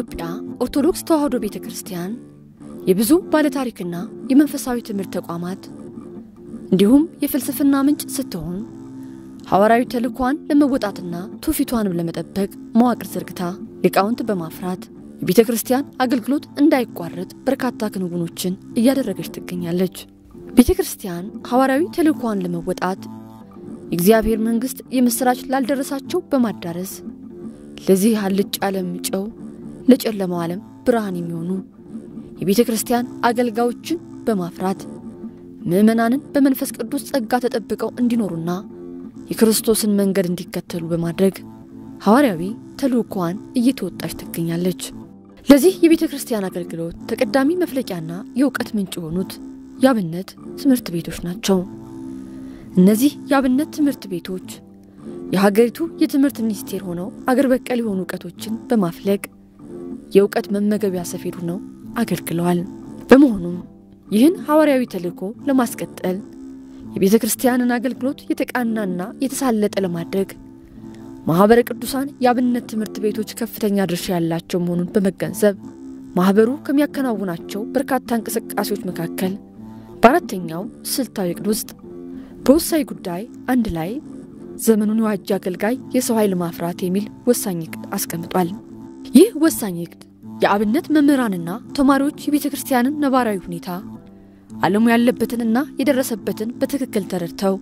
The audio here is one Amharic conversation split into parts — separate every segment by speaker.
Speaker 1: የኢትዮጵያ ኦርቶዶክስ ተዋሕዶ ቤተ ክርስቲያን የብዙ ባለታሪክና የመንፈሳዊ ትምህርት ተቋማት እንዲሁም የፍልስፍና ምንጭ ስትሆን ሐዋርያዊ ተልእኳን ለመወጣትና ትውፊቷንም ለመጠበቅ መዋቅር ዘርግታ ሊቃውንት በማፍራት የቤተ ክርስቲያን አገልግሎት እንዳይቋረጥ በርካታ ክንውኖችን እያደረገች ትገኛለች። ቤተ ክርስቲያን ሐዋርያዊ ተልእኳን ለመወጣት የእግዚአብሔር መንግሥት የምሥራች ላልደረሳቸው በማዳረስ ለዚህ አልጭ ዓለም ጨው ለጨለማው ዓለም ብርሃን የሚሆኑ የቤተ ክርስቲያን አገልጋዮችን በማፍራት ምዕመናንን በመንፈስ ቅዱስ ጸጋ ተጠብቀው እንዲኖሩና የክርስቶስን መንገድ እንዲከተሉ በማድረግ ሐዋርያዊ ተልእኮዋን እየተወጣች ትገኛለች። ለዚህ የቤተ ክርስቲያን አገልግሎት ተቀዳሚ መፍለቂያና የእውቀት ምንጭ የሆኑት የአብነት ትምህርት ቤቶች ናቸው። እነዚህ የአብነት ትምህርት ቤቶች የሀገሪቱ የትምህርት ሚኒስቴር ሆነው አገር በቀል የሆኑ እውቀቶችን በማፍለቅ የእውቀት መመገቢያ ሰፌድ ሆነው አገልግለዋል። በመሆኑም ይህን ሐዋርያዊ ተልእኮ ለማስቀጠል የቤተ ክርስቲያንን አገልግሎት የተቃናና የተሳለጠ ለማድረግ ማኅበረ ቅዱሳን የአብነት ትምህርት ቤቶች ከፍተኛ ድርሻ ያላቸው መሆኑን በመገንዘብ ማኅበሩ ከሚያከናውናቸው በርካታ እንቅስቃሴዎች መካከል በአራተኛው ስልታዊ ዕቅድ ውስጥ በወሳኝ ጉዳይ አንድ ላይ ዘመኑን የዋጀ አገልጋይ የሰው ኃይል ማፍራት የሚል ወሳኝ ዕቅድ አስቀምጧል። ይህ ወሳኝ ዕቅድ የአብነት መምህራንና ተማሪዎች የቤተ ክርስቲያንን ነባራዊ ሁኔታ ዓለሙ ያለበትንና የደረሰበትን በትክክል ተረድተው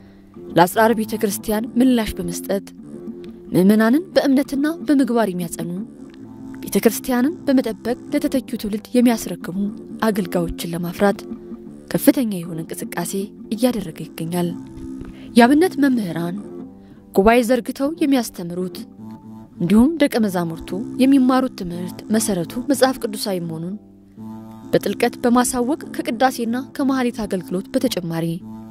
Speaker 1: ለአጽራር ቤተ ክርስቲያን ምላሽ በመስጠት ምዕመናንን በእምነትና በምግባር የሚያጸኑ ቤተ ክርስቲያንን በመጠበቅ ለተተኪው ትውልድ የሚያስረክቡ አገልጋዮችን ለማፍራት ከፍተኛ የሆነ እንቅስቃሴ እያደረገ ይገኛል። የአብነት መምህራን ጉባኤ ዘርግተው የሚያስተምሩት እንዲሁም ደቀ መዛሙርቱ የሚማሩት ትምህርት መሰረቱ መጽሐፍ ቅዱሳዊ መሆኑን በጥልቀት በማሳወቅ ከቅዳሴና ከመሐሌት አገልግሎት በተጨማሪ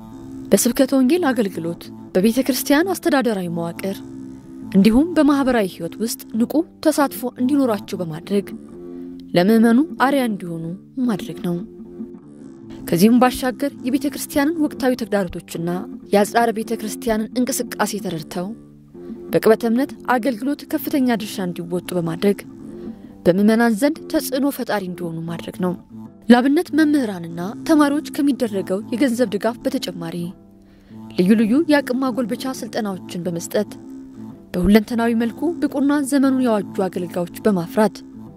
Speaker 1: በስብከተ ወንጌል አገልግሎት፣ በቤተ ክርስቲያን አስተዳደራዊ መዋቅር እንዲሁም በማኅበራዊ ሕይወት ውስጥ ንቁ ተሳትፎ እንዲኖራቸው በማድረግ ለምዕመኑ አርያ እንዲሆኑ ማድረግ ነው። ከዚህም ባሻገር የቤተ ክርስቲያንን ወቅታዊ ተግዳሮቶችና የአጽራረ ቤተ ክርስቲያንን እንቅስቃሴ ተረድተው በቅበተ እምነት አገልግሎት ከፍተኛ ድርሻ እንዲወጡ በማድረግ በምዕመናን ዘንድ ተጽዕኖ ፈጣሪ እንዲሆኑ ማድረግ ነው። ለአብነት መምህራንና ተማሪዎች ከሚደረገው የገንዘብ ድጋፍ በተጨማሪ ልዩ ልዩ የአቅም ማጎልበቻ ስልጠናዎችን በመስጠት በሁለንተናዊ መልኩ ብቁና ዘመኑን ያዋጁ አገልጋዮች በማፍራት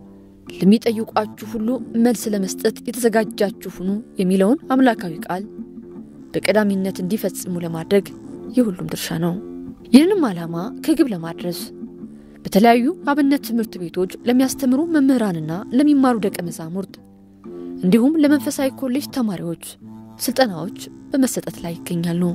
Speaker 1: ለሚጠይቋችሁ ሁሉ መልስ ለመስጠት የተዘጋጃችሁ ሁኑ የሚለውን አምላካዊ ቃል በቀዳሚነት እንዲፈጽሙ ለማድረግ የሁሉም ድርሻ ነው። ይህንም ዓላማ ከግብ ለማድረስ በተለያዩ አብነት ትምህርት ቤቶች ለሚያስተምሩ መምህራንና ለሚማሩ ደቀ መዛሙርት እንዲሁም ለመንፈሳዊ ኮሌጅ ተማሪዎች ስልጠናዎች በመሰጠት ላይ ይገኛሉ።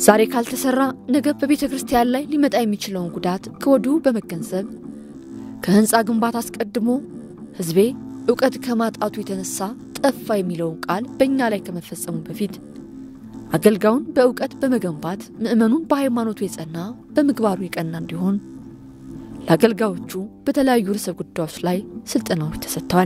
Speaker 1: ዛሬ ካልተሰራ ነገ በቤተ ክርስቲያን ላይ ሊመጣ የሚችለውን ጉዳት ከወዲሁ በመገንዘብ ከሕንፃ ግንባታ አስቀድሞ ሕዝቤ እውቀት ከማጣቱ የተነሳ ጠፋ የሚለውን ቃል በእኛ ላይ ከመፈጸሙ በፊት አገልጋዩን በእውቀት በመገንባት ምዕመኑን በሃይማኖቱ የጸና በምግባሩ የቀና እንዲሆን ለአገልጋዮቹ በተለያዩ ርዕሰ ጉዳዮች ላይ ስልጠናዎች ተሰጥተዋል።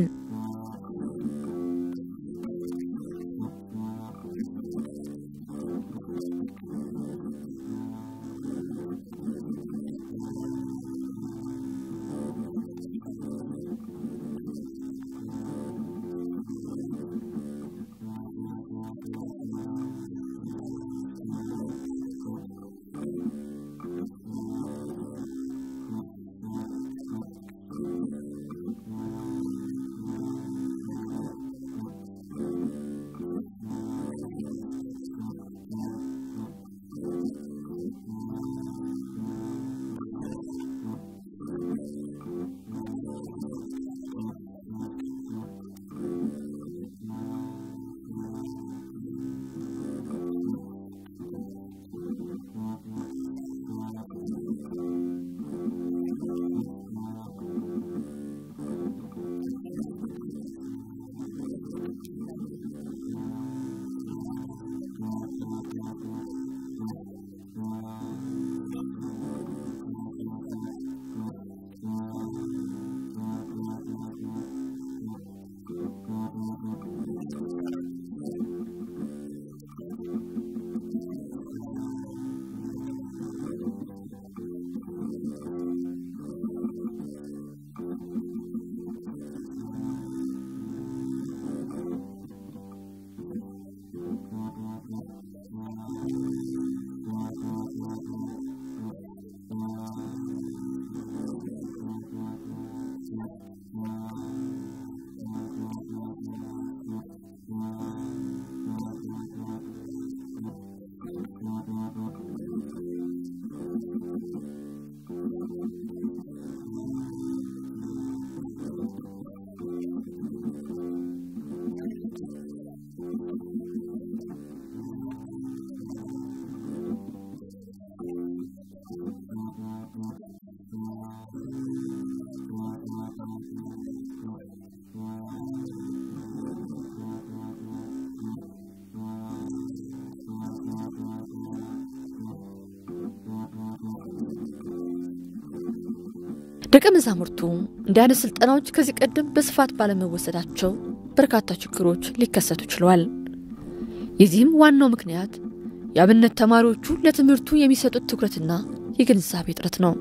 Speaker 1: ደቀ መዛሙርቱ እንዲህ አይነት ስልጠናዎች ከዚህ ቀደም በስፋት ባለመወሰዳቸው በርካታ ችግሮች ሊከሰቱ ችለዋል። የዚህም ዋናው ምክንያት የአብነት ተማሪዎቹ ለትምህርቱ የሚሰጡት ትኩረትና የግንዛቤ እጥረት ነው።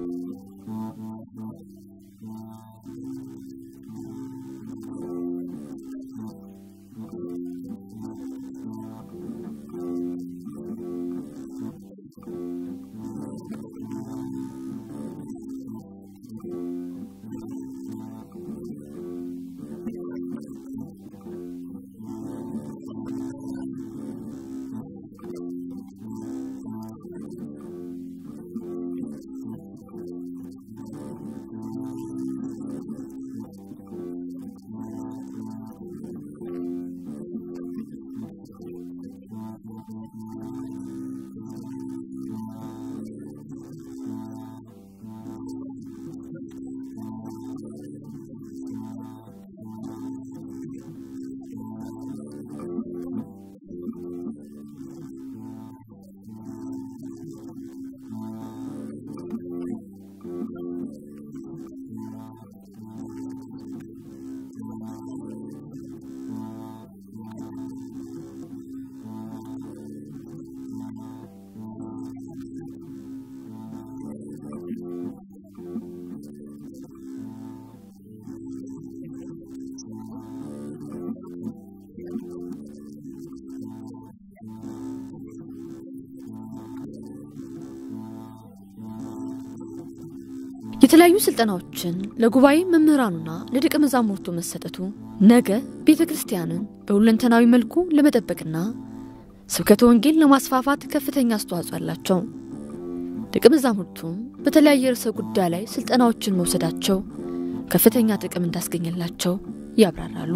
Speaker 1: የተለያዩ ስልጠናዎችን ለጉባኤ መምህራኑና ለደቀ መዛሙርቱ መሰጠቱ ነገ ቤተ ክርስቲያንን በሁለንተናዊ መልኩ ለመጠበቅና ስብከተ ወንጌል ለማስፋፋት ከፍተኛ አስተዋጽኦ አላቸው። ደቀ መዛሙርቱም በተለያየ ርዕሰ ጉዳይ ላይ ስልጠናዎችን መውሰዳቸው ከፍተኛ ጥቅም እንዳስገኘላቸው ያብራራሉ።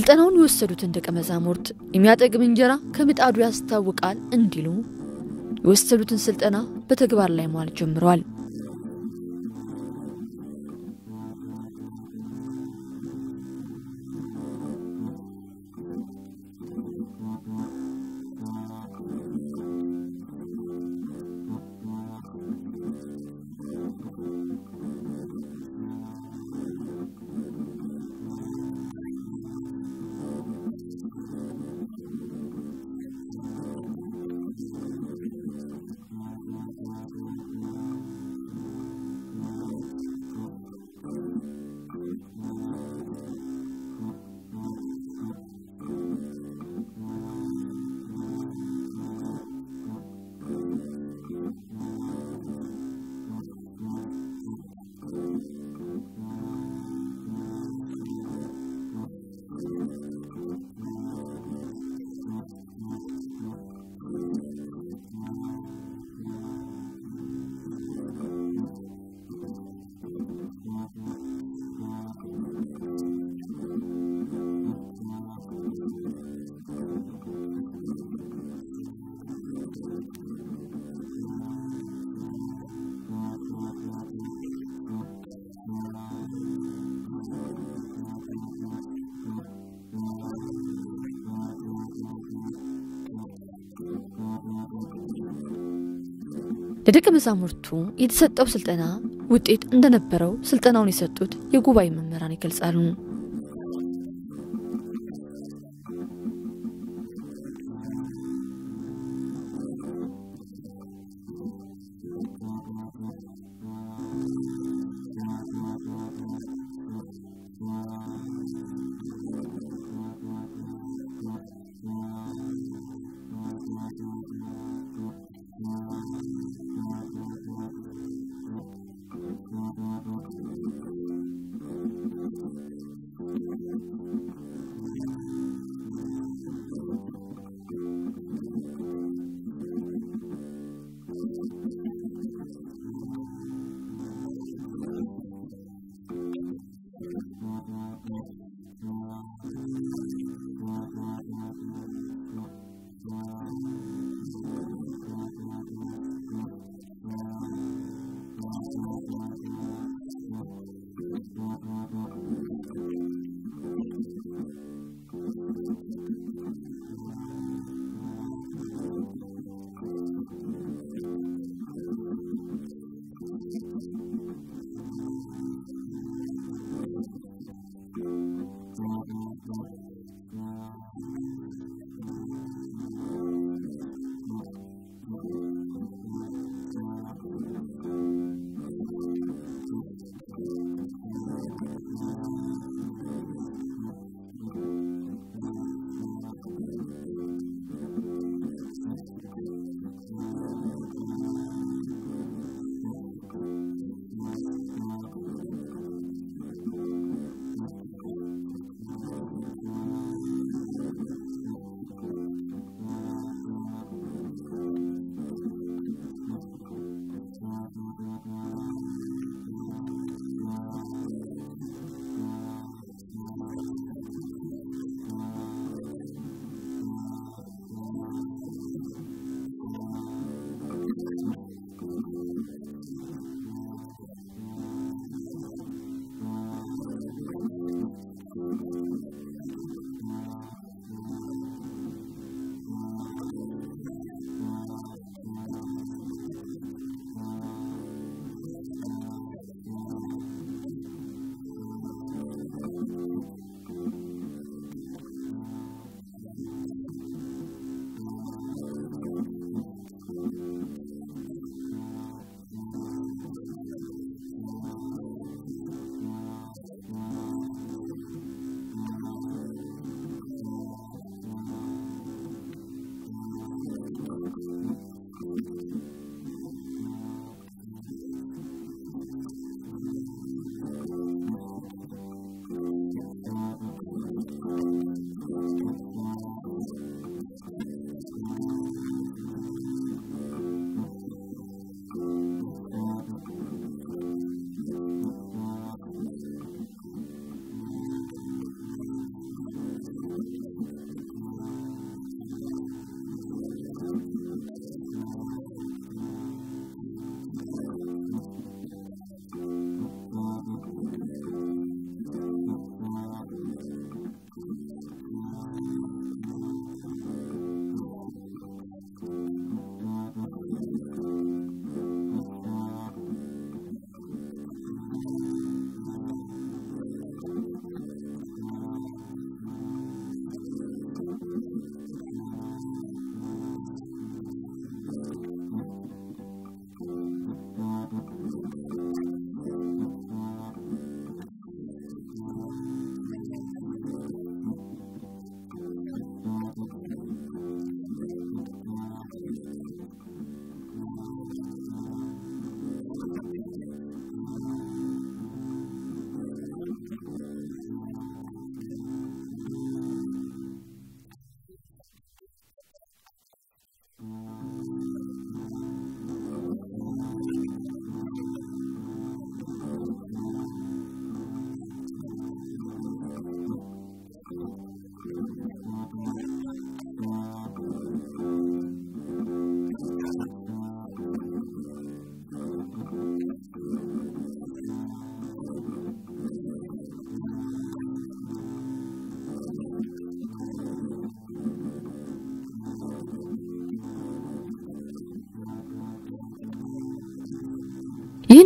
Speaker 1: ስልጠናውን የወሰዱትን ደቀ መዛሙርት የሚያጠግብ እንጀራ ከምጣዱ ያስታውቃል እንዲሉ የወሰዱትን ስልጠና በተግባር ላይ መዋል ጀምረዋል። ለደቀ መዛሙርቱ የተሰጠው ስልጠና ውጤት እንደነበረው ስልጠናውን የሰጡት የጉባኤ መምህራን ይገልጻሉ።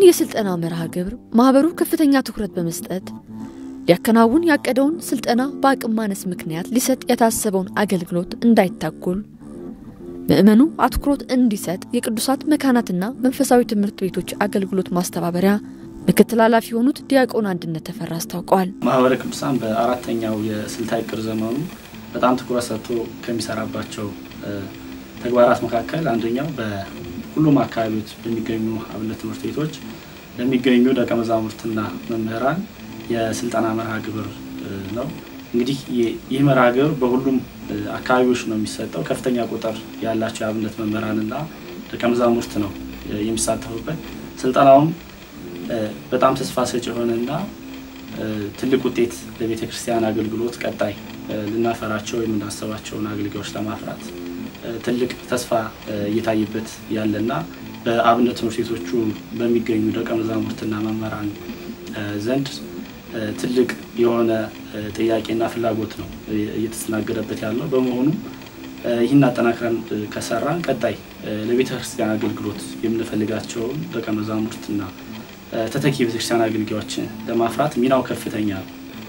Speaker 1: ይህን የስልጠና መርሃ ግብር ማኅበሩ ከፍተኛ ትኩረት በመስጠት ሊያከናውን ያቀደውን ስልጠና በአቅም ማነስ ምክንያት ሊሰጥ የታሰበውን አገልግሎት እንዳይታጎል ምዕመኑ አትኩሮት እንዲሰጥ የቅዱሳት መካናትና መንፈሳዊ ትምህርት ቤቶች አገልግሎት ማስተባበሪያ ምክትል ኃላፊ የሆኑት ዲያቆን አንድነት ተፈራ አስታውቀዋል።
Speaker 2: ማህበረ ቅዱሳን በአራተኛው የስልታዊ ዕቅድ ዘመኑ በጣም ትኩረት ሰጥቶ ከሚሰራባቸው ተግባራት መካከል አንደኛው በሁሉም አካባቢዎች በሚገኙ አብነት ትምህርት ቤቶች ለሚገኙ ደቀ መዛሙርትና መምህራን የስልጠና መርሃ ግብር ነው። እንግዲህ ይህ መርሃ ግብር በሁሉም አካባቢዎች ነው የሚሰጠው። ከፍተኛ ቁጥር ያላቸው የአብነት መምህራንና ደቀ መዛሙርት ነው የሚሳተፉበት። ስልጠናውም በጣም ተስፋ ሰጭ የሆነና ትልቅ ውጤት ለቤተ ክርስቲያን አገልግሎት ቀጣይ ልናፈራቸው የምናስባቸውን አገልጋዮች ለማፍራት ትልቅ ተስፋ እየታየበት ያለና በአብነት ትምህርት ቤቶቹ በሚገኙ ደቀ መዛሙርትና መምህራን ዘንድ ትልቅ የሆነ ጥያቄና ፍላጎት ነው እየተስተናገደበት ያለው። በመሆኑም ይህን አጠናክረን ከሰራን ቀጣይ ለቤተ ክርስቲያን አገልግሎት የምንፈልጋቸውን ደቀ መዛሙርትና ተተኪ ቤተክርስቲያን አገልጋዮችን ለማፍራት ሚናው ከፍተኛ ነው።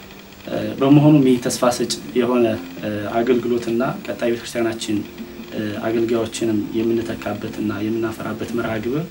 Speaker 2: በመሆኑም ይህ ተስፋ ሰጭ የሆነ አገልግሎትና ቀጣይ ቤተክርስቲያናችን አገልጋዮችንም የምንተካበትና የምናፈራበት መርሃ ግብር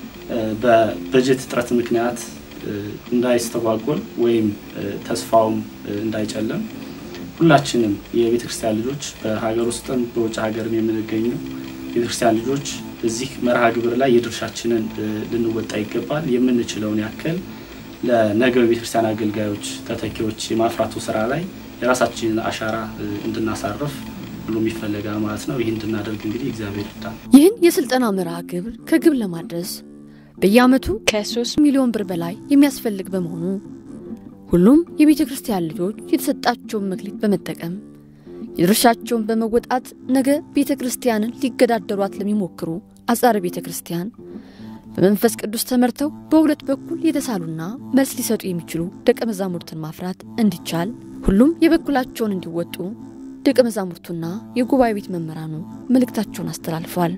Speaker 2: በበጀት እጥረት ምክንያት እንዳይስተጓጎል ወይም ተስፋውም እንዳይጨለም ሁላችንም የቤተ ክርስቲያን ልጆች በሀገር ውስጥም በውጭ ሀገርም የምንገኙ ቤተ ክርስቲያን ልጆች እዚህ መርሃ ግብር ላይ የድርሻችንን ልንወጣ ይገባል። የምንችለውን ያክል ለነገው የቤተ ክርስቲያን አገልጋዮች ተተኪዎች የማፍራቱ ስራ ላይ የራሳችንን አሻራ እንድናሳርፍ ሁሉም ይፈለጋል ማለት ነው። ይህ እንድናደርግ እንግዲህ እግዚአብሔር ይርዳል።
Speaker 1: ይህን የስልጠና መርሃ ግብር ከግብ ለማድረስ በየዓመቱ ከ3 ሚሊዮን ብር በላይ የሚያስፈልግ በመሆኑ ሁሉም የቤተ ክርስቲያን ልጆች የተሰጣቸውን መክሊት በመጠቀም የድርሻቸውን በመወጣት ነገ ቤተ ክርስቲያንን ሊገዳደሯት ለሚሞክሩ አጻረ ቤተ ክርስቲያን በመንፈስ ቅዱስ ተመርተው በሁለት በኩል የተሳሉና መልስ ሊሰጡ የሚችሉ ደቀ መዛሙርትን ማፍራት እንዲቻል ሁሉም የበኩላቸውን እንዲወጡ ደቀ መዛሙርቱና የጉባኤ ቤት መምህራኑ መልእክታቸውን አስተላልፈዋል።